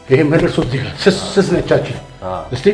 ይሄ መድረሱ እዚህ ጋር ስስ ስስ ነቻችን እስቲ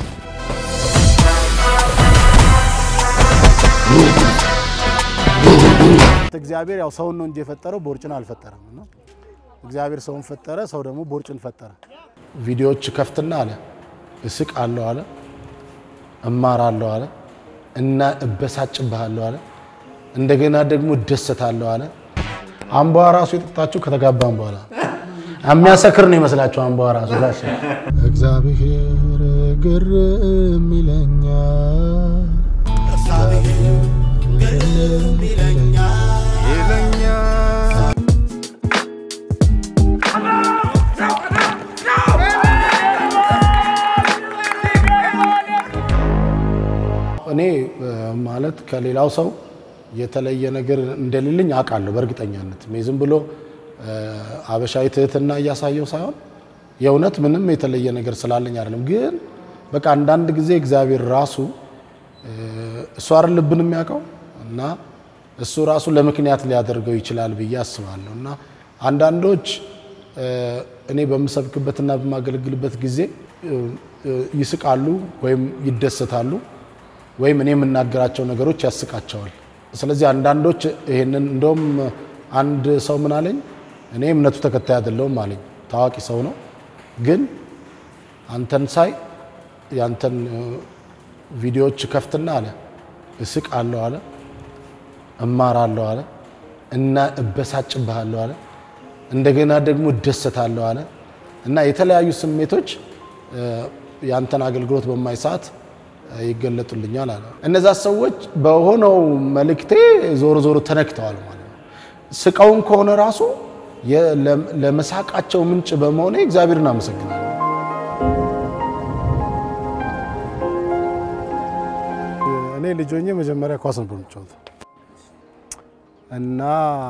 እግዚአብሔር ያው ሰውን ነው እንጂ የፈጠረው ቦርጭን አልፈጠረም። እና እግዚአብሔር ሰውን ፈጠረ፣ ሰው ደግሞ ቦርጭን ፈጠረ። ቪዲዮዎች ከፍትና አለ እስቅ አለው አለ እማራለሁ አለ እና እበሳጭብሃለሁ አለ እንደገና ደግሞ እደሰታለሁ አለ። አምቧ ራሱ የጠጣችሁ ከተጋባም በኋላ የሚያሰክር ነው ይመስላችሁ። አምቧ ራሱ ጋሽ እግዚአብሔር ግርም ይለኛል እኔ ማለት ከሌላው ሰው የተለየ ነገር እንደሌለኝ አውቃለሁ በእርግጠኛነት። እኔ ዝም ብሎ አበሻዊ ትህትና እያሳየው ሳይሆን የእውነት ምንም የተለየ ነገር ስላለኝ አይደለም። ግን በቃ አንዳንድ ጊዜ እግዚአብሔር ራሱ እሱ አይደል ልብን የሚያውቀው እና እሱ ራሱ ለምክንያት ሊያደርገው ይችላል ብዬ አስባለሁ። እና አንዳንዶች እኔ በምሰብክበትና በማገለግልበት ጊዜ ይስቃሉ ወይም ይደሰታሉ ወይም እኔ የምናገራቸው ነገሮች ያስቃቸዋል። ስለዚህ አንዳንዶች ይሄንን እንደውም አንድ ሰው ምን አለኝ፣ እኔ እምነቱ ተከታይ አይደለሁም አለኝ። ታዋቂ ሰው ነው፣ ግን አንተን ሳይ ያንተን ቪዲዮዎች ከፍትና አለ እስቅ አለው አለ እማራለሁ አለ እና እበሳጭብሃለሁ አለ እንደገና ደግሞ እደሰታለሁ አለ እና የተለያዩ ስሜቶች ያንተን አገልግሎት በማይ ሰዓት ይገለጡልኛል አለ። እነዛ ሰዎች በሆነው መልእክቴ ዞሮ ዞሮ ተነክተዋል ማለት ነው። ስቀውን ከሆነ ራሱ ለመሳቃቸው ምንጭ በመሆኔ እግዚአብሔርን አመሰግናለሁ። እኔ ልጅ ሆኜ መጀመሪያ ኳስ ነበር የምጫወተው እና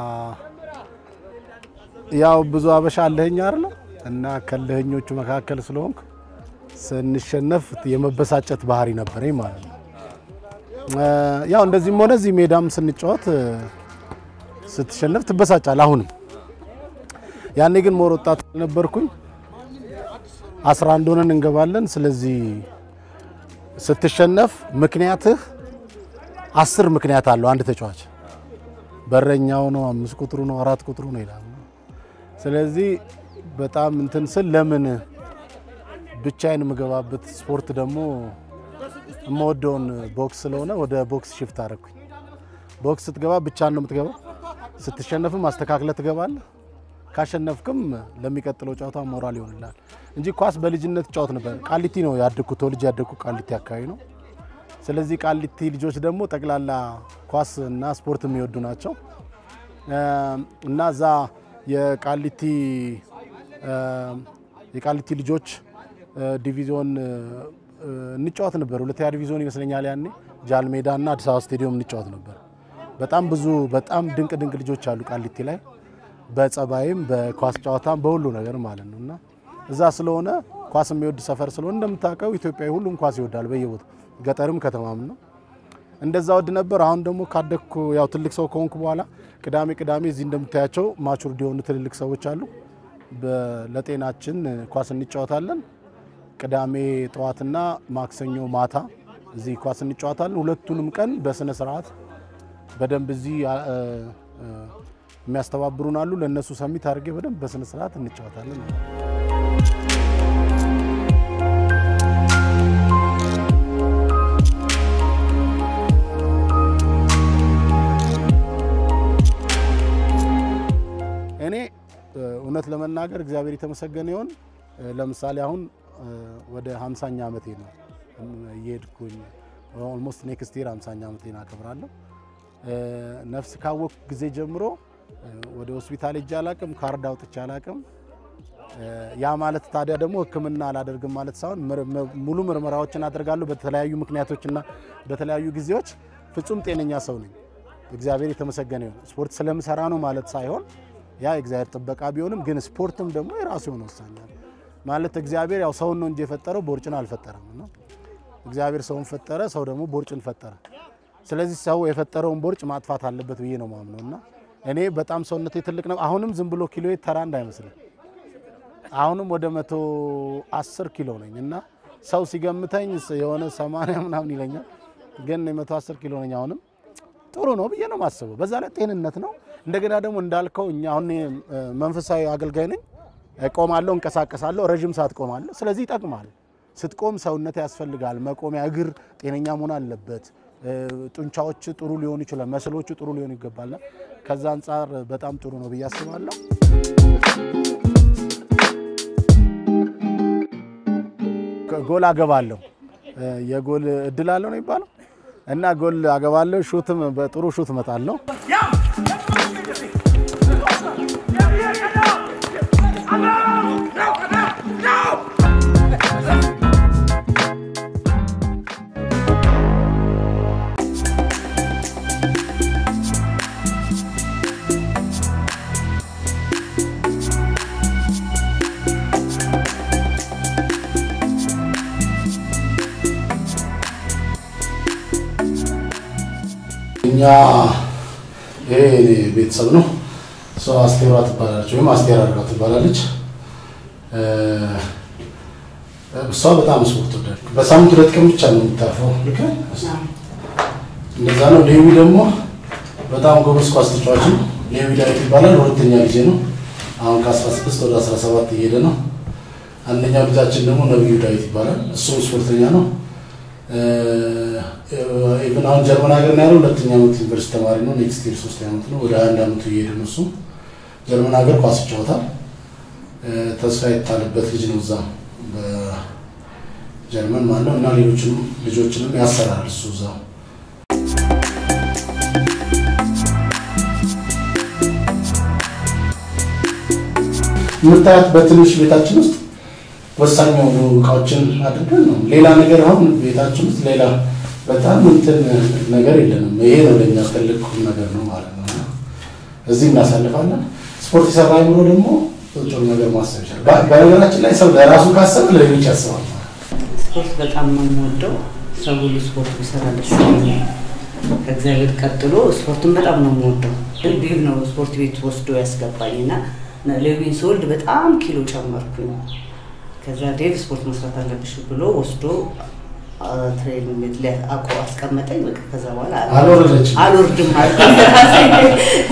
ያው ብዙ አበሻ አለህኝ አይደለ እና ከለህኞቹ መካከል ስለሆንኩ ስንሸነፍ የመበሳጨት ባህሪ ነበረኝ ማለት ነው። ያው እንደዚህም ሆነ እዚህ ሜዳም ስንጫወት ስትሸነፍ ትበሳጫል። አሁንም ያኔ ግን ሞር ወጣት ነበርኩኝ። አስራ አንድ ሆነን እንገባለን። ስለዚህ ስትሸነፍ ምክንያትህ አስር ምክንያት አለው አንድ ተጫዋች በረኛው ነው፣ አምስት ቁጥሩ ነው፣ አራት ቁጥሩ ነው ይላል። ስለዚህ በጣም እንትን ስል ለምን ብቻዬን የምገባበት ስፖርት ደግሞ የምወደውን ቦክስ ስለሆነ ወደ ቦክስ ሽፍት አደረግኩኝ። ቦክስ ስትገባ ብቻን ነው የምትገባው። ስትሸነፍም አስተካክለ ትገባለህ። ካሸነፍክም ለሚቀጥለው ጨዋታ ሞራል ይሆንላል እንጂ ኳስ በልጅነት ጫወት ነበር። ቃሊቲ ነው ያደግኩት፣ ተወልጄ ያደግኩት ቃሊቲ አካባቢ ነው። ስለዚህ ቃሊቲ ልጆች ደግሞ ጠቅላላ ኳስ እና ስፖርት የሚወዱ ናቸው እና እዛ የቃሊቲ የቃሊቲ ልጆች ዲቪዚዮን እንጫወት ነበር። ሁለተኛ ዲቪዚዮን ይመስለኛል ያኔ ጃልሜዳ እና አዲስ አበባ ስቴዲየም እንጫወት ነበር። በጣም ብዙ በጣም ድንቅ ድንቅ ልጆች አሉ ቃሊቲ ላይ በጸባይም በኳስ ጨዋታም በሁሉ ነገር ማለት ነው እና እዛ ስለሆነ ኳስ የሚወድ ሰፈር ስለሆነ እንደምታውቀው ኢትዮጵያዊ ሁሉም ኳስ ይወዳል በየቦታው ገጠርም ከተማም ነው። እንደዛ ወድ ነበር። አሁን ደግሞ ካደግኩ ያው ትልቅ ሰው ከሆንኩ በኋላ ቅዳሜ ቅዳሜ እዚህ እንደምታያቸው ማቹርድ የሆኑ ትልልቅ ሰዎች አሉ። ለጤናችን ኳስ እንጫወታለን። ቅዳሜ ጠዋትና ማክሰኞ ማታ እዚህ ኳስ እንጫወታለን። ሁለቱንም ቀን በስነ ስርዓት በደንብ እዚህ የሚያስተባብሩን አሉ። ለእነሱ ሰሚት አድርጌ በደንብ በስነ ስርዓት እንጫወታለን። እኔ እውነት ለመናገር እግዚአብሔር የተመሰገነ ይሆን። ለምሳሌ አሁን ወደ 50ኛ ዓመቴ ነው እየሄድኩኝ ኦልሞስት ኔክስት ይር 50ኛ ዓመቴን አከብራለሁ። ነፍስ ካወቅኩ ጊዜ ጀምሮ ወደ ሆስፒታል ሄጄ አላቅም፣ ካርድ አውጥቼ አላቅም። ያ ማለት ታዲያ ደግሞ ሕክምና አላደርግም ማለት ሳይሆን ሙሉ ምርመራዎችን አደርጋለሁ በተለያዩ ምክንያቶችና በተለያዩ ጊዜዎች ፍጹም ጤነኛ ሰው ነኝ። እግዚአብሔር የተመሰገነ ይሁን። ስፖርት ስለምሰራ ነው ማለት ሳይሆን ያ የእግዚአብሔር ጥበቃ ቢሆንም ግን ስፖርትም ደግሞ የራሱ የሆነ ወሳኛል ማለት እግዚአብሔር ያው ሰውን ነው እንጂ የፈጠረው ቦርጭን አልፈጠረም እና እግዚአብሔር ሰውን ፈጠረ፣ ሰው ደግሞ ቦርጭን ፈጠረ። ስለዚህ ሰው የፈጠረውን ቦርጭ ማጥፋት አለበት ብዬ ነው ማምነው እና እኔ በጣም ሰውነቴ ትልቅ ነው። አሁንም ዝም ብሎ ኪሎ ተራ እንዳይመስልህ አሁንም ወደ መቶ አስር ኪሎ ነኝ እና ሰው ሲገምተኝ የሆነ ሰማንያ ምናምን ይለኛል፣ ግን የመቶ አስር ኪሎ ነኝ። አሁንም ጥሩ ነው ብዬ ነው የማስበው። በዛ ላይ ጤንነት ነው። እንደገና ደግሞ እንዳልከው እኛ አሁን እኔ መንፈሳዊ አገልጋይ ነኝ። ቆማለሁ፣ እንቀሳቀሳለሁ፣ ረዥም ሰዓት ቆማለሁ። ስለዚህ ይጠቅማል። ስትቆም ሰውነት ያስፈልጋል። መቆሚያ እግር ጤነኛ መሆን አለበት። ጡንቻዎች ጥሩ ሊሆኑ ይችላል። መስሎቹ ጥሩ ሊሆኑ ይገባልና ከዛ አንጻር በጣም ጥሩ ነው ብዬ አስባለሁ። ጎል አገባለሁ። የጎል እድል አለው ነው የሚባለው እና ጎል አገባለሁ። ሹትም በጥሩ ሹት እመጣለሁ። እኛ ይሄ የኔ ቤተሰብ ነው። እሷ አስቴሯ ትባላለች ወይም አስቴር አድርጋ ትባላለች። እሷ በጣም ስፖርት ወዳድ፣ በሳምንት ሁለት ቀን ብቻ ነው የምታርፈው። ልክ እንደዛ ነው። ሌዊ ደግሞ በጣም ጎበዝ ኳስ ተጫዋች ነው። ሌዊ ዳዊት ይባላል። ሁለተኛ ጊዜ ነው። አሁን ከ16 ወደ 17 እየሄደ ነው። አንደኛው ልጃችን ደግሞ ነብዩ ዳዊት ይባላል። እሱም ስፖርተኛ ነው። ኢቨን አሁን ጀርመን ሀገር ነው ያለው። ሁለተኛ ዓመት ዩኒቨርሲቲ ተማሪ ነው። ኔክስት ይር ሶስተኛ ዓመት ነው። ወደ አንድ ዓመቱ እየሄደ ነው። እሱም ጀርመን ሀገር ኳስ ይጫወታል። ተስፋ የታለበት ልጅ ነው እዛ በጀርመን ማለት ነው። እና ሌሎችንም ልጆችንም ያሰራል እሱ እዛ የምታያት በትንሽ ቤታችን ውስጥ ወሳኝ የሆኑ እቃዎችን አድርገን ነው። ሌላ ነገር አሁን ቤታችን ውስጥ ሌላ በጣም እንትን ነገር የለንም። ይሄ ነው ለኛ ትልቅ ቁም ነገር ነው ማለት ነው። እዚህ እናሳልፋለን። ስፖርት የሰራ አይምሮ ደግሞ ጥሩ ነገር ማሰብ ይችላል። በነገራችን ላይ ሰው ለራሱ ካሰብ ለሌሎች ያስባል። ስፖርት በጣም ነው የምወደው። ሰው ሁሉ ስፖርት ቢሰራ ደስ ይለኛል። ከእግዚአብሔር ቀጥሎ ስፖርትን በጣም ነው የምወደው። ግን ቢብ ነው ስፖርት ቤት ወስዶ ያስገባኝ እና ሌዊን ስወልድ በጣም ኪሎ ጨመርኩኝ። ከዛ ዴቭ ስፖርት መስራት አለብሽ ብሎ ወስዶ ትሬኒንግ ቤት ላይ አቆ አስቀመጠኝ። በቃ ከዛ በኋላ አልወረደችም። አልወርድም አልኩኝ።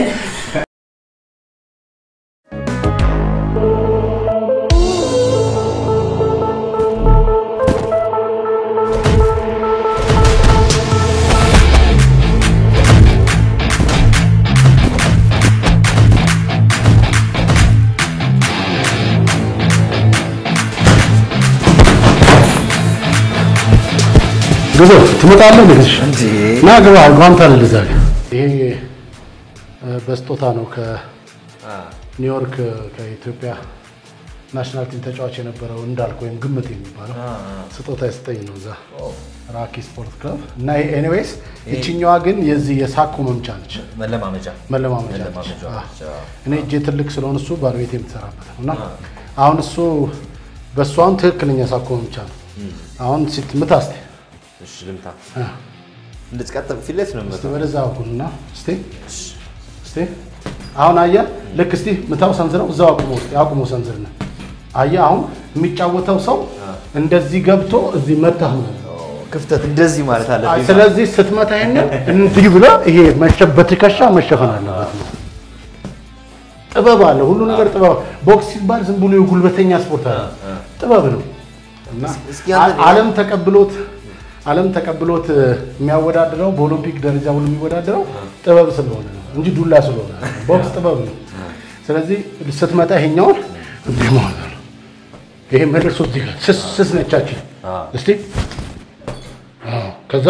ግዞ ትመጣለህ ልግሽ እንጂ ና ግባ ጓንታ ልዛ ይሄ በስጦታ ነው ከኒውዮርክ ከኢትዮጵያ ናሽናል ቲም ተጫዋች የነበረው እንዳልክ ወይም ግምት የሚባለው ስጦታ የሰጠኝ ነው እዛ ራኪ ስፖርት ክለብ እና ኤኒዌይስ ይችኛዋ ግን የዚህ የሳኮ መምቻ ነች መለማመጃ መለማመጃ ነች መለማመጃ አዎ። ነች። እኔ እጄ ትልቅ ስለሆነ እሱ ባለቤት የምትሰራበት ነው እና አሁን እሱ በእሱ አሁን ትክክለኛ ሳኮ መምቻ ነው አሁን ስትምታ እስኪ እሺ ልምታ። አ፣ እንደዚህ ቀጥ ፊት ለፊት ነው እስቲ የምመታው። ወደዛ በኩልና እስቲ እስቲ አሁን አየህ ልክ እስቲ ምታው ሰንዝረው እዛው አቁሞ እስቲ አቁሞ ሰንዝር ነው አየህ አሁን የሚጫወተው ሰው እንደዚህ ገብቶ እዚህ መታህ ማለት ነው ክፍተት እንደዚህ ማለት አይ፣ አለብኝ። ስለዚህ ስትመታ ይሄንን እንዲህ ብሎ ይሄ መሸ- በትከሻ መሸፈን አለበት ነው ጥበብ አለ ሁሉ ነገር ጥበብ ቦክስ ሲባል ዝም ብሎ የጉልበተኛ ስፖርት አለ ጥበብ ነው እና እስኪ አንተ- ዓለም ተቀብሎት ዓለም ተቀብሎት የሚያወዳድረው በኦሎምፒክ ደረጃ ሁሉ የሚወዳደረው ጥበብ ስለሆነ ነው እንጂ ዱላ ስለሆነ አይደለም። ቦክስ ጥበብ ነው። ስለዚህ ስትመጣ ይሄኛውን እንዲህ ማለት ነው። ይሄ መልሶ እዚህ ጋር ስስ ስስ ነቻችን እስቲ አዎ፣ ከዛ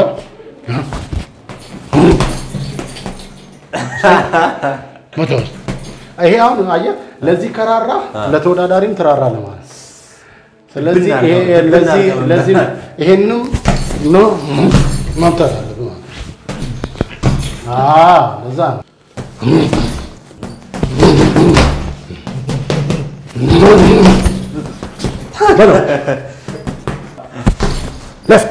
መቶ ውስጥ ይሄ አሁን አየህ፣ ለዚህ ከራራ ለተወዳዳሪም ትራራ ለማለት ነው። ስለዚህ ብናል ይሄ ነው፣ ለዚህ ብናል ነው። ለዚህ ይሄንም ነው ማምጣት አለብህ ማለት ነው። አዎ ለዛ ነው። በለው ለፍት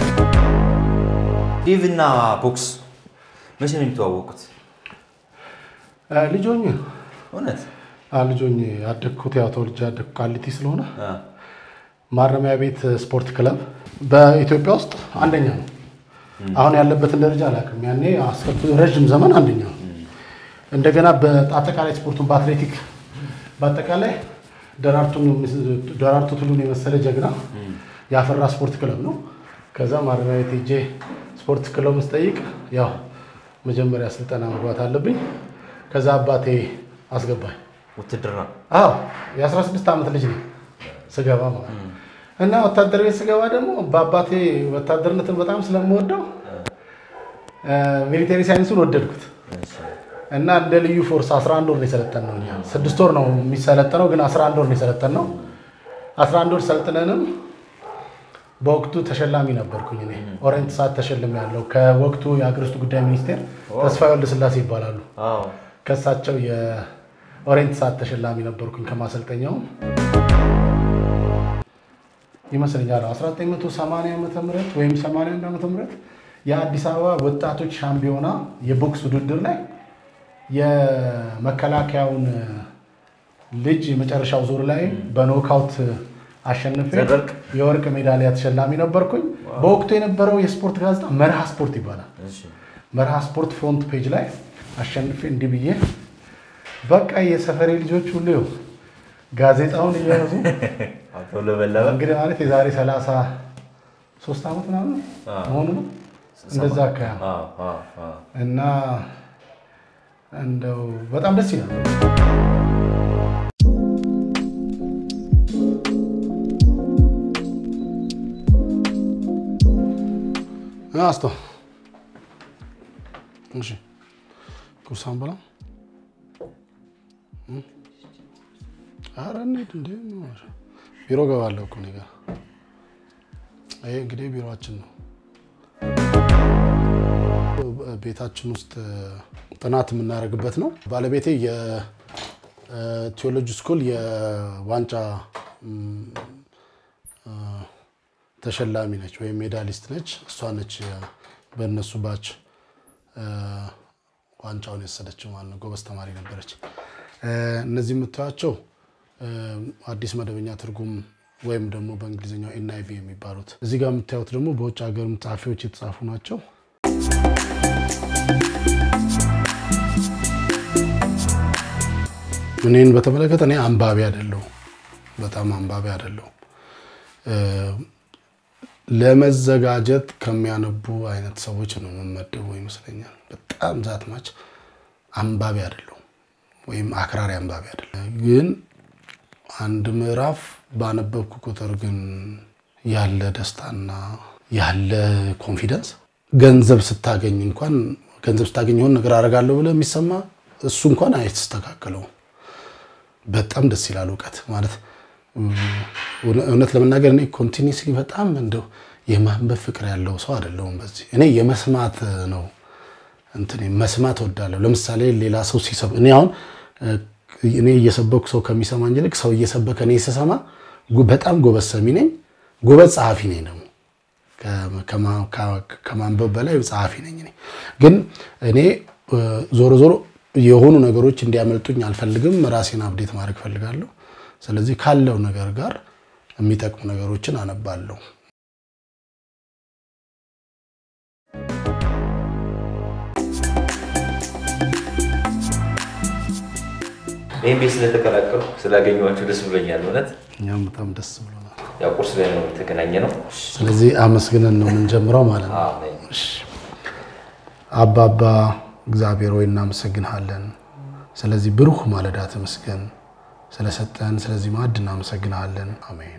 ዴቭ እና ቦክስ መቼ ነው የሚተዋወቁት? ልጆኝ እውነት ልጆኝ ያደግኩት ያው ተወልጄ ያደግኩ ቃሊቲ ስለሆነ አ፣ ማረሚያ ቤት ስፖርት ክለብ በኢትዮጵያ ውስጥ አንደኛ ነው። አሁን ያለበትን ደረጃ አላውቅም። ያኔ አስከብ ረዥም ዘመን አንደኛ ነው። እንደገና በአጠቃላይ ስፖርቱን በአትሌቲክ በአጠቃላይ ደራርቱን ደራርቱ ቱሉን የመሰለ ጀግና ያፈራ ስፖርት ክለብ ነው። ከዛ ማረሚያ ቤት ሄጄ ስፖርት ክለብ ስጠይቅ ያው መጀመሪያ ስልጠና መግባት አለብኝ። ከዛ አባቴ አስገባኝ። ውትድርና አዎ የ16 ዓመት ልጅ ነው ስገባ ማለት ነው። እና ወታደር ቤት ስገባ ደግሞ በአባቴ ወታደርነትን በጣም ስለምወደው ሚሊቴሪ ሳይንሱን ወደድኩት እና እንደ ልዩ ፎርስ 11 ወር ነው የሰለጠን ነው። እኛ ስድስት ወር ነው የሚሰለጠነው፣ ግን 11 ወር ነው የሰለጠን ነው። 11 ወር ሰልጥነንም በወቅቱ ተሸላሚ ነበርኩኝ እኔ ኦሬንት ሰዓት ተሸልም ያለው ከወቅቱ የሀገር ውስጥ ጉዳይ ሚኒስቴር ተስፋዬ ወልደስላሴ ይባላሉ። አዎ ከእሳቸው የኦሬንት ሰዓት ተሸላሚ ነበርኩኝ ከማሰልጠኛውም ይመስለኛል 1980 ዓመተ ምህረት ወይም 81 ዓመተ ምህረት የአዲስ አበባ ወጣቶች ሻምፒዮና የቦክስ ውድድር ላይ የመከላከያውን ልጅ የመጨረሻው ዙር ላይ በኖካውት አሸንፌ ዘበርቅ? የወርቅ ሜዳሊያ ተሸላሚ ነበርኩኝ። በወቅቱ የነበረው የስፖርት ጋዜጣ መርሃ ስፖርት ይባላል። እሺ መርሃ ስፖርት ፍሮንት ፔጅ ላይ አሸንፌ እንዲህ ብዬ በቃ የሰፈሬ ልጆች ሁሉ ይኸው ጋዜጣውን እየያዙ አቶ ለበለበ እንግዲህ ማለት የዛሬ ሰላሳ ሶስት ዓመት ምናምን አዎ። መሆኑ ነው እንደዛ አካባቢ አዎ አዎ አዎ እና እንደው በጣም ደስ ይላል። አስቶ እሺ ቁርሳን በላ ኧረ እንሂድ እንዴ ምን ሆነሽ? ቢሮ ገባለሁ እኮ እኔ ጋር ይሄ እንግዲህ ቢሮአችን ነው ቤታችን ውስጥ ጥናት የምናደርግበት ነው። ባለቤቴ የቴዎሎጂ ስኩል የዋንጫ ም፣ አ፣ ተሸላሚ ነች ወይም ሜዳሊስት ነች። እሷ ነች በእነሱ ባች አ፣ ዋንጫውን የወሰደችው ማለት ነው። ጎበዝ ተማሪ ነበረች። አ፣ እነዚህ የምታዩቸው አ፣ አዲስ መደበኛ ትርጉም ወይም ደግሞ በእንግሊዝኛው ኤንአይቪ የሚባሉት እዚህ ጋር የምታዩት ደግሞ በውጭ ሀገር ጸሐፊዎች የተጻፉ ናቸው። እኔን በተመለከተ እኔ አንባቢ አይደለሁም፣ በጣም አንባቢ አይደለሁም። እ፣ ለመዘጋጀት ከሚያነቡ አይነት ሰዎች ነው የምመደበው ይመስለኛል። በጣም ዛትማች አንባቢ አይደለሁም ወይም አክራሪ አንባቢ አይደለሁም። ግን አንድ ምዕራፍ ባነበብኩ ቁጥር ግን ያለ ደስታና ያለ ኮንፊደንስ ገንዘብ ስታገኝ እንኳን ገንዘብ ስታገኝ የሆነ ነገር አደርጋለሁ ብለህ የሚሰማ እሱ እንኳን አይስተካከለውም። በጣም ደስ ይላል። እውቀት ማለት እውነት ለመናገር እኔ ኮንቲኒስሊ በጣም እንደው የማንበብ ፍቅር ያለው ሰው አይደለሁም። በዚህ እኔ የመስማት ነው እንትን መስማት እወዳለሁ። ለምሳሌ ሌላ ሰው ሲሰብ እኔ አሁን እኔ እየሰበኩ ሰው ከሚሰማኝ ይልቅ ሰው እየሰበከ እኔ ስሰማ ጉ- በጣም ጎበዝ ሰሚ ነኝ፣ ጎበዝ ጸሐፊ ነኝ ደግሞ ከማ- ከ- ከማንበብ በላይ ጸሐፊ ነኝ እኔ። ግን እኔ እ፣ ዞሮ ዞሮ የሆኑ ነገሮች እንዲያመልጡኝ አልፈልግም። ራሴን አብዴት ማድረግ ፈልጋለሁ። ስለዚህ ካለው ነገር ጋር የሚጠቅሙ ነገሮችን አነባለሁ። ይህን ቤት ስለተቀላቀሉ ስላገኘኋቸው ደስ ብሎኛል። እውነት እኛም በጣም ደስ ብሎናል። ያው ቁርስ ላይ ነው የተገናኘ ነው። ስለዚህ አመስግነን ነው የምንጀምረው ማለት ነው። አሜን። እሺ። አባባ እግዚአብሔር ሆይ እናመሰግንሃለን። ስለዚህ ብሩህ ማለዳ ተመስገን ስለሰጠን፣ ስለዚህ ማዕድ እናመሰግንሃለን። አሜን።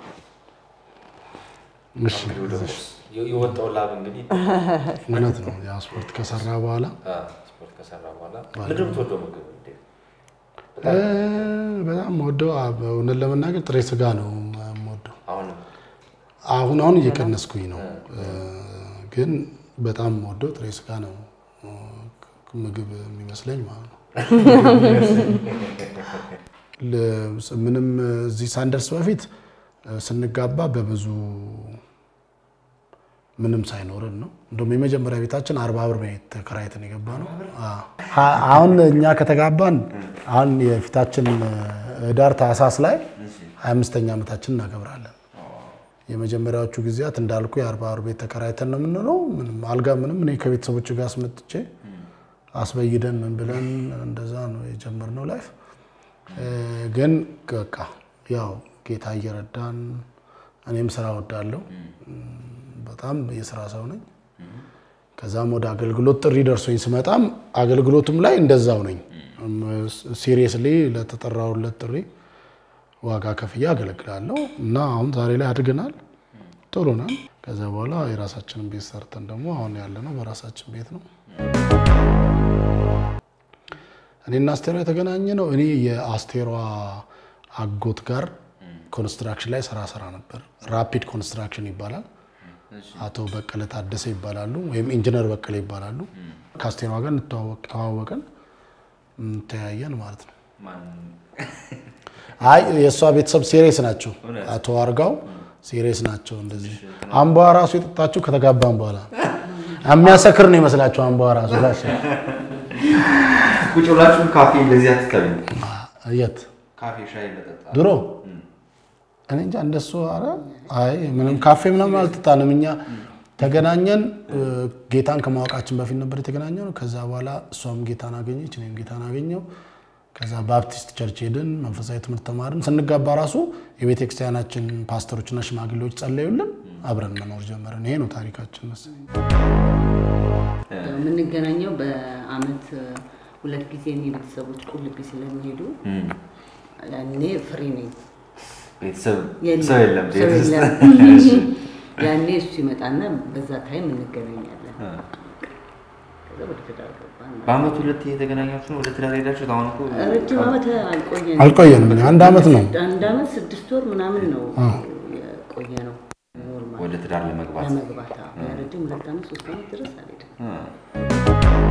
እሺ፣ እንግዲህ ወደ ቁርስ የወጣው ላብ እንግዲህ እውነት ነው። ያ ስፖርት ከሰራ በኋላ አ፣ ስፖርት ከሰራ በኋላ ምንድን ነው የምትወደው ምግብ? እንዴ? እ፣ በጣም ወደው እውነት ለመናገር ጥሬ ስጋ ነው የምወደው። አሁንም አሁን አሁን እየቀነስኩኝ ነው እ፣ ግን በጣም ወደው ጥሬ ስጋ ነው እ፣ ምግብ የሚመስለኝ ማለት ነው። ለ- ምንም እዚህ ሳንደርስ በፊት እ፣ ስንጋባ በብዙ ምንም ሳይኖርን ነው። እንደውም የመጀመሪያ ቤታችን አርባ ብር ቤት ተከራይተን የገባ ነው። አዎ። አሁን እኛ ከተጋባን አሁን የፊታችን ህዳር ታህሳስ ላይ ሀያ አምስተኛ ዓመታችን እናከብራለን። የመጀመሪያዎቹ ጊዜያት እንዳልኩ የአርባ ብር ቤት ተከራይተን ነው የምንለው። ምንም አልጋ ምንም እኔ ከቤተሰቦች ጋር አስመጥቼ አስበይደን ምን ብለን እንደዛ ነው የጀመርነው ላይፍ። ግን በቃ ያው ጌታ እየረዳን እኔም ስራ ወዳለሁ በጣም የስራ ሰው ነኝ። ከዛም ወደ አገልግሎት ጥሪ ደርሶኝ ስመጣም አገልግሎቱም ላይ እንደዛው ነኝ። ሲሪየስሊ ለተጠራውለት ጥሪ ዋጋ ከፍዬ አገለግላለሁ እና አሁን ዛሬ ላይ አድገናል፣ ጥሩ ነን። ከዛ በኋላ የራሳችንን ቤት ሰርተን ደግሞ አሁን ያለነው በራሳችን ቤት ነው። እኔና አስቴሯ የተገናኘ ነው። እኔ የአስቴሯ አጎት ጋር ኮንስትራክሽን ላይ ስራ ስራ ነበር። ራፒድ ኮንስትራክሽን ይባላል። አቶ በቀለ ታደሰ ይባላሉ፣ ወይም ኢንጂነር በቀለ ይባላሉ። ከአስቴሯ ጋር ተዋወቅን፣ ተያየን ማለት ነው። አይ የእሷ ቤተሰብ ሴሬስ ናቸው። አቶ አርጋው ሴሬስ ናቸው። እንደዚህ አምቧ ራሱ የጠጣችው ከተጋባን በኋላ የሚያሰክር ነው ይመስላቸው። አምቧ ራሱ ጋሽ ቁጭ ብላችሁ ካፌ እንደዚህ አትታዩ? የት ካፌ ሻይ መጠጣ ድሮ እኔ እንጃ እንደሱ። ኧረ አይ ምንም ካፌ ምናምን አልጠጣንም። እኛ ተገናኘን ጌታን ከማወቃችን በፊት ነበር የተገናኘ ነው። ከዛ በኋላ እሷም ጌታን አገኘች፣ እኔም ጌታን አገኘው። ከዛ ባፕቲስት ቸርች ሄድን፣ መንፈሳዊ ትምህርት ተማርን። ስንጋባ ራሱ የቤተ ክርስቲያናችን ፓስተሮችና ሽማግሌዎች ጸለዩልን፣ አብረን መኖር ጀመርን። ይሄ ነው ታሪካችን መሰለኝ። የምንገናኘው በአመት ሁለት ጊዜ እኔ ቤተሰቦች ቁልቢ ስለሚሄዱ ያኔ ፍሪ ነኝ። ቤተሰብ የለም፣ ሰው የለም ሰው ቤት ውስጥ። የለም። እሺ። ያኔ እሱ ይመጣና በዛ ታይም እንገናኛለን። ከዛ ወደ ትዳር ገባን። በአመት ሁለት የተገናኛችሁ ነው ወደ ትዳር ሄዳችሁት? አሁን እኮ ረጅም ዓመት አልቆየንም። አልቆየንም። አንድ ዓመት ነው። አንድ ዓመት ስድስት ወር ምናምን ነው የቆየ ነው ኖርማል ወደ ትዳር ለመግባት ለመግባት አዎ። ረጅም ሁለት ዓመት ሶስት ዓመት ድረስ አልሄድም። እ።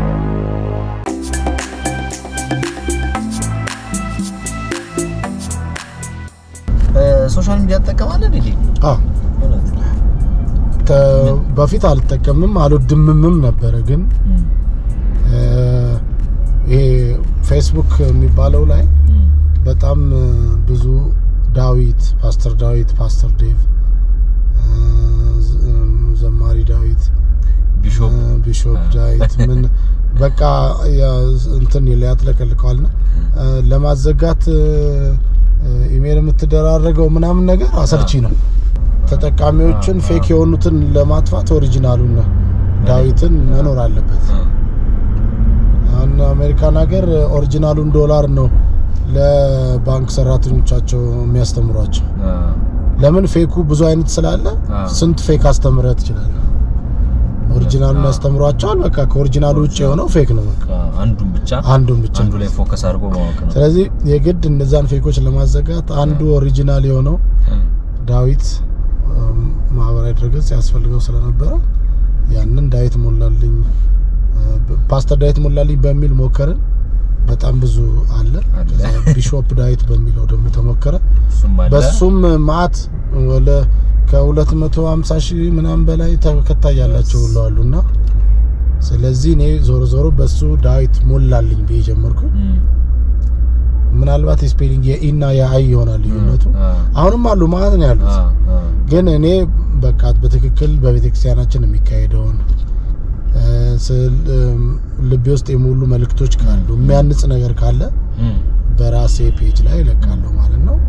ሶሻል ሚዲያ ትጠቀማለህ እንዴ? አዎ እውነት? ተ- በፊት አልጠቀምም አልወድምምም ነበረ። ግን እ፣ ይሄ ፌስቡክ የሚባለው ላይ እም፣ በጣም እ፣ ብዙ ዳዊት፣ ፓስተር ዳዊት፣ ፓስተር ዴቭ፣ እ፣ ዝ- እም፣ ዘማሪ ዳዊት፣ ቢሾፕ እ፣ ቢሾፕ ዳዊት ምን በቃ ያ- እንትን ያጥለቀልቀዋልና እ፣ ለማዘጋት እ፣ እ፣ ኢሜል የምትደራረገው ምናምን ነገር አሰልቺ ነው። ተጠቃሚዎችን ፌክ የሆኑትን ለማጥፋት ኦሪጂናሉን ነው ዳዊትን መኖር አለበት። እ፣ አሁን አሜሪካን ሀገር ኦሪጂናሉን ዶላር ነው ለባንክ ሰራተኞቻቸው የሚያስተምሯቸው። እ፣ ለምን ፌኩ ብዙ አይነት ስላለ አዎ። ስንት ፌክ አስተምረህ ትችላለህ? ኦሪጂናሉን ያስተምሯቸዋል። በቃ ከኦሪጂናሉ ውጭ የሆነው ፌክ ነው። በቃ አንዱን ብቻ አንዱን ብቻ አንዱ ነው። ላይ ፎከስ አድርጎ ማወቅ ነው። ስለዚህ የግድ እነዛን ፌኮች ለማዘጋት አንዱ ኦሪጂናል የሆነው እ፣ ዳዊት እም፣ ማህበራዊ ድረገጽ ያስፈልገው ስለነበረ ያንን ዳዊት ሞላልኝ እ፣ ፓስተር ዳዊት ሞላልኝ በሚል ሞከርን። በጣም ብዙ አለ። አለ። ከዛ ቢሾፕ ዳዊት በሚለው ደግሞ ተሞከረ። እሱም አለ። በሱም ማአት ወለ ከ250 ሺህ ምናምን በላይ ተከታይ ያላቸው ሁሉ አሉና ስለዚህ እኔ ዞሮ ዞሮ በሱ ዳዊት ሞላልኝ ብዬ ጀመርኩ። እም፣ ምናልባት የስፔሊንግ የኢና የአይ ይሆናል ልዩነቱ። እ፣ አሁንም አሉ ማለት ነው ያሉት እ፣ እ፣ ግን እኔ በቃ በትክክል በቤተክርስቲያናችን የሚካሄደውን እ፣ ስል- እም፣ ልቤ ውስጥ የሞሉ መልእክቶች ካሉ የሚያንጽ ነገር ካለ እም፣ በራሴ ፔጅ ላይ እለቃለሁ ማለት ነው።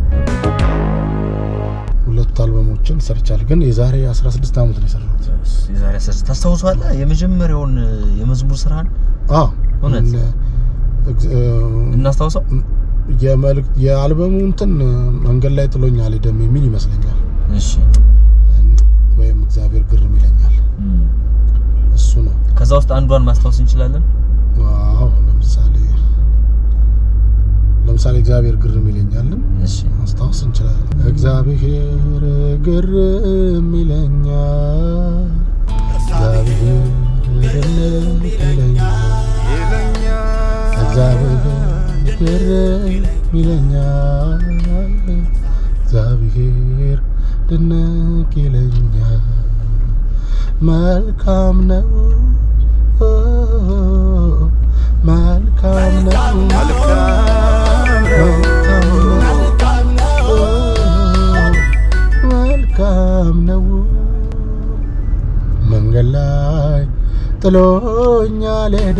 ሁለት አልበሞችን ሰርቻል፣ ግን የዛሬ 16 ዓመት ነው የሰራሁት። የዛሬ አስር ታስታውሳለህ? የመጀመሪያውን የመዝሙር ስራን አዎ እውነት? እነ- እግ- እ፣ እናስታውሰው። የመልእክት የአልበሙ እንትን መንገድ ላይ ጥሎኝ አልሄደም የሚል ይመስለኛል፣ እሺ። ወይም እግዚአብሔር ግርም ይለኛል። እም፣ እሱ ነው። ከዛ ውስጥ አንዷን ማስታወስ እንችላለን። ዋው ለምሳሌ ለምሳሌ እግዚአብሔር ግርም ይለኛልን እሺ። ማስታወስ እንችላለን። እግዚአብሔር ግርም ይለኛል፣ እግዚአብሔር ድንቅ ይለኛል፣ እግዚአብሔር ግርም ይለኛል፣ እግዚአብሔር ድንቅ ይለኛል፣ መልካም ነው መልካም ነው መልካም ነው መልካም ነው መንገድ ላይ ጥሎኛል ሄደ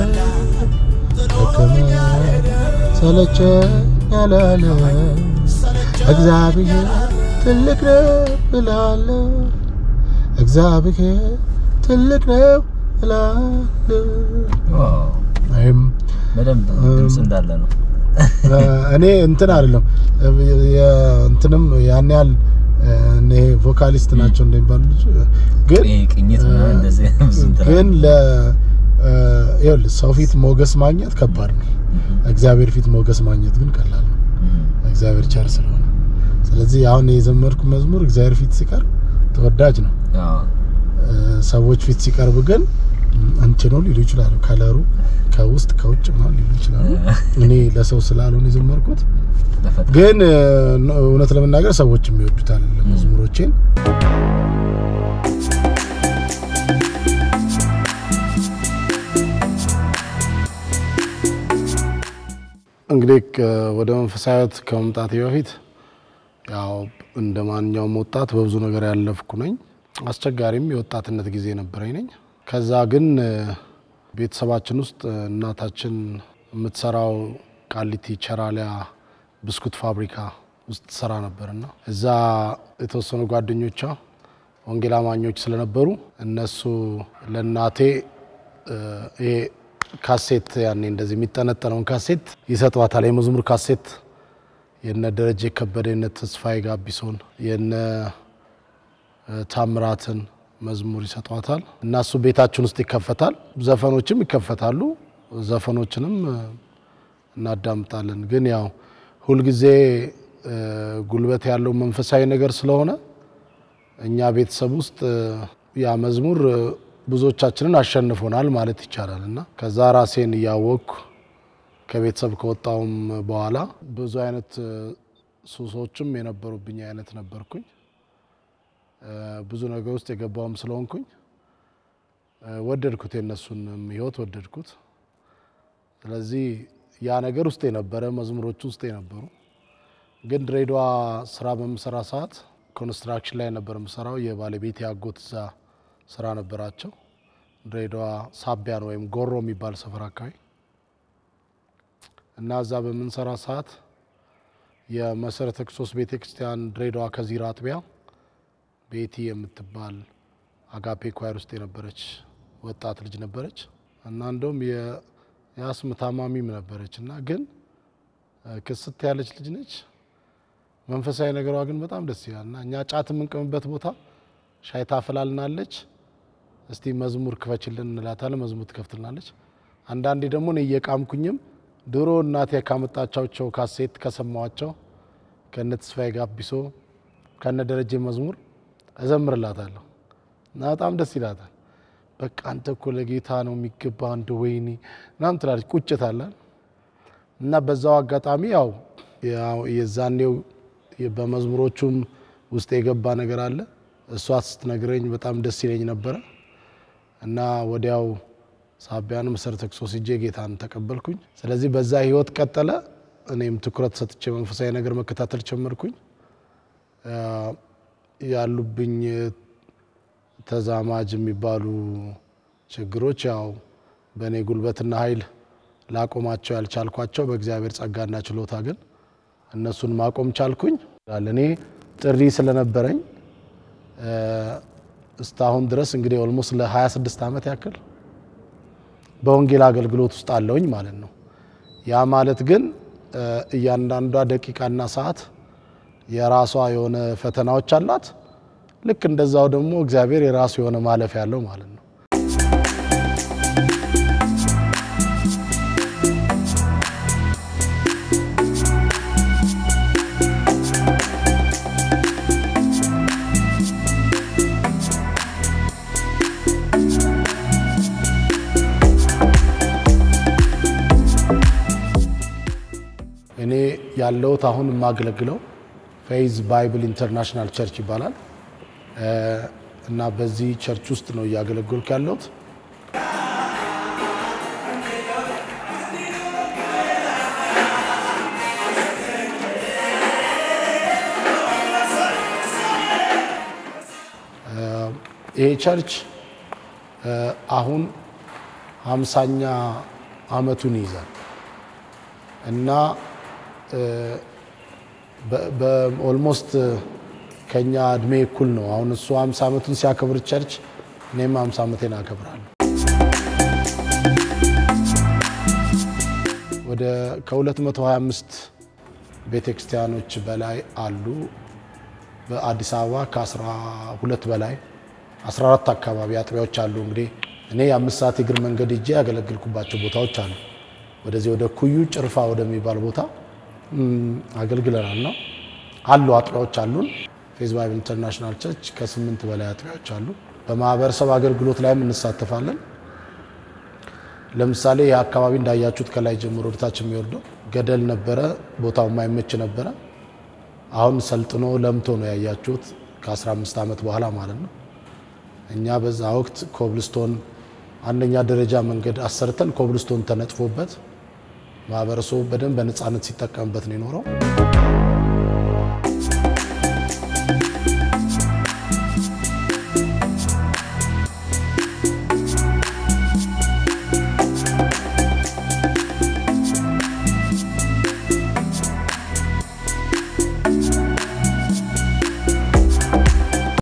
ደከመኝ ሰለቸኝ አላለ እግዚአብሔር ትልቅ ነው እላለሁ እግዚአብሔር ትልቅ ነው እላለሁ ዋው ይህም በደንብ ድምፅ እንዳለ ነው። እኔ እንትን አይደለም እንትንም ያን ያህል እኔ ቮካሊስት ናቸው እንደሚባሉ ልጅ ግን ይሄ ቅኝት ምናምን እንደዚህ ብዙ እንትን ግን ለ ይኸውልህ ሰው ፊት ሞገስ ማግኘት ከባድ ነው። እግዚአብሔር ፊት ሞገስ ማግኘት ግን ቀላል ነው። እም፣ እግዚአብሔር ቸር ስለሆነ ስለዚህ አሁን የዘመርኩ መዝሙር እግዚአብሔር ፊት ሲቀርብ ተወዳጅ ነው። አዎ፣ ሰዎች ፊት ሲቀርብ ግን እንትኑ ሊሉ ይችላሉ። ከለሩ ከውስጥ ከውጭ ምናምን ሊሉ ይችላሉ። እኔ ለሰው ስላልሆነ የዘመርኩት ለፈጣሪ ግን እ፣ እውነት ለመናገር ሰዎች የሚወዱታል መዝሙሮቼን። እንግዲህ ከ- ወደ መንፈሳዊ ሕይወት ከመምጣቴ በፊት ያው እንደ ማንኛውም ወጣት በብዙ ነገር ያለፍኩ ነኝ። አስቸጋሪም የወጣትነት ጊዜ ነበረኝ ነኝ። ከዛ ግን እ፣ ቤተሰባችን ውስጥ እ፣ እናታችን የምትሰራው ቃሊቲ ቸራሊያ ብስኩት ፋብሪካ ውስጥ ትሰራ ነበርና እዛ የተወሰኑ ጓደኞቿ ወንጌል አማኞች ስለነበሩ እነሱ ለእናቴ እ፣ ይሄ ካሴት ያኔ እንደዚህ የሚጠነጠነውን ካሴት ይሰጧታል። የመዝሙር ካሴት የነ ደረጀ ከበደ የነ ተስፋዬ ጋቢሶን የነ እ፣ ታምራትን መዝሙር ይሰጧታል እና እሱ ቤታችን ውስጥ ይከፈታል። ዘፈኖችም ይከፈታሉ። ዘፈኖችንም እ፣ እናዳምጣለን። ግን ያው ሁልጊዜ እ፣ ጉልበት ያለው መንፈሳዊ ነገር ስለሆነ እኛ ቤተሰብ ውስጥ እ፣ ያ መዝሙር እ፣ ብዙዎቻችንን አሸንፎናል ማለት ይቻላል እና ከዛ ራሴን እያወቅኩ ከቤተሰብ ከወጣውም በኋላ ብዙ አይነት እ፣ ሱሶችም የነበሩብኝ አይነት ነበርኩኝ። እ፣ ብዙ ነገር ውስጥ የገባውም ስለሆንኩኝ እ፣ ወደድኩት፣ የነሱንም ህይወት ወደድኩት። ስለዚህ ያ ነገር ውስጥ የነበረ መዝሙሮች ውስጥ የነበሩ ግን ድሬዳዋ ስራ በምሰራ ሰዓት ኮንስትራክሽን ላይ ነበር የምሰራው። የባለቤት ያጎት እዛ ስራ ነበራቸው። ድሬዳዋ ሳቢያን ወይም ጎሮ የሚባል ሰፈር አካባቢ እና እዛ በምንሰራ ሰዓት የመሰረተ ክርስቶስ ቤተ ክርስቲያን ድሬዳዋ ከዚራ አጥቢያ ቤቲ የምትባል አጋፔ ኳየር ውስጥ የነበረች ወጣት ልጅ ነበረች እና እንደውም የ- የአስም ታማሚም ነበረች እና ግን እ፣ ክስት ያለች ልጅ ነች። መንፈሳዊ ነገሯ ግን በጣም ደስ ይላል እና እኛ ጫት የምንቀምበት ቦታ ሻይ ታፈላልናለች። እስቲ መዝሙር ክፈችልን እንላታለን። መዝሙር ትከፍትልናለች። አንዳንዴ ደግሞ እኔ እየቃምኩኝም ድሮ እናቴ ካመጣቻቸው ካሴት ከሰማዋቸው ከነ ተስፋዬ ጋቢሶ ከነ ደረጀ መዝሙር እዘምርላታለሁ እና በጣም ደስ ይላታል። በቃ አንተ እኮ ለጌታ ነው የሚገባ እንደ ወይኔ ምናምን ትላለች። ቁጭት አለን እና በዛው አጋጣሚ ያው ያው የዛኔው በመዝሙሮቹም ውስጥ የገባ ነገር አለ። እሷ ስትነግረኝ በጣም ደስ ይለኝ ነበረ እና ወዲያው ሳቢያን መሰረተ ክርስቶስ ሄጄ ጌታን ተቀበልኩኝ። ስለዚህ በዛ ህይወት ቀጠለ። እኔም ትኩረት ሰጥቼ መንፈሳዊ ነገር መከታተል ጀመርኩኝ። አ፣ ያሉብኝ ተዛማጅ የሚባሉ ችግሮች ያው በእኔ ጉልበትና ኃይል ላቆማቸው ያልቻልኳቸው በእግዚአብሔር ጸጋና ችሎታ ግን እነሱን ማቆም ቻልኩኝ። እኔ ጥሪ ስለነበረኝ እ፣ እስካሁን ድረስ እንግዲህ ኦልሞስት ለ26 ዓመት ያክል በወንጌል አገልግሎት ውስጥ አለውኝ ማለት ነው። ያ ማለት ግን እ፣ እያንዳንዷ ደቂቃና ሰዓት የራሷ የሆነ ፈተናዎች አላት። ልክ እንደዛው ደግሞ እግዚአብሔር የራሱ የሆነ ማለፍ ያለው ማለት ነው። እኔ ያለሁት አሁን የማገለግለው ፌይዝ ባይብል ኢንተርናሽናል ቸርች ይባላል። እ፣ እና በዚህ ቸርች ውስጥ ነው እያገለገልኩ ያለሁት። ይሄ ቸርች አሁን ሃምሳኛ አመቱን ይይዛል እና ኦልሞስት ከኛ እድሜ እኩል ነው። አሁን እሱ 50 ዓመቱን ሲያከብር ቸርች እኔም 50 ዓመቴን አከብራለሁ። ወደ ከ225 ቤተ ክርስቲያኖች በላይ አሉ። በአዲስ አበባ ከ12 በላይ 14 አካባቢ አጥቢያዎች አሉ። እንግዲህ እኔ የአምስት ሰዓት የእግር መንገድ ሄጄ ያገለግልኩባቸው ቦታዎች አሉ። ወደዚህ ወደ ኩዩ ጭርፋ ወደሚባል ቦታ አገልግለናል ነው አሉ አጥቢያዎች አሉን። ፌዝ ባይብል ኢንተርናሽናል ቸርች ከስምንት በላይ አጥቢያዎች አሉ። በማህበረሰብ አገልግሎት ላይም እንሳተፋለን። ለምሳሌ ይህ አካባቢ እንዳያችሁት ከላይ ጀምሮ ወደታች የሚወርደው ገደል ነበረ፣ ቦታው የማይመች ነበረ። አሁን ሰልጥኖ ለምቶ ነው ያያችሁት፣ ከ15 ዓመት በኋላ ማለት ነው። እኛ በዛ ወቅት ኮብልስቶን አንደኛ ደረጃ መንገድ አሰርተን ኮብልስቶን ተነጥፎበት ማህበረሰቡ በደንብ በነፃነት ሲጠቀምበት ነው የኖረው።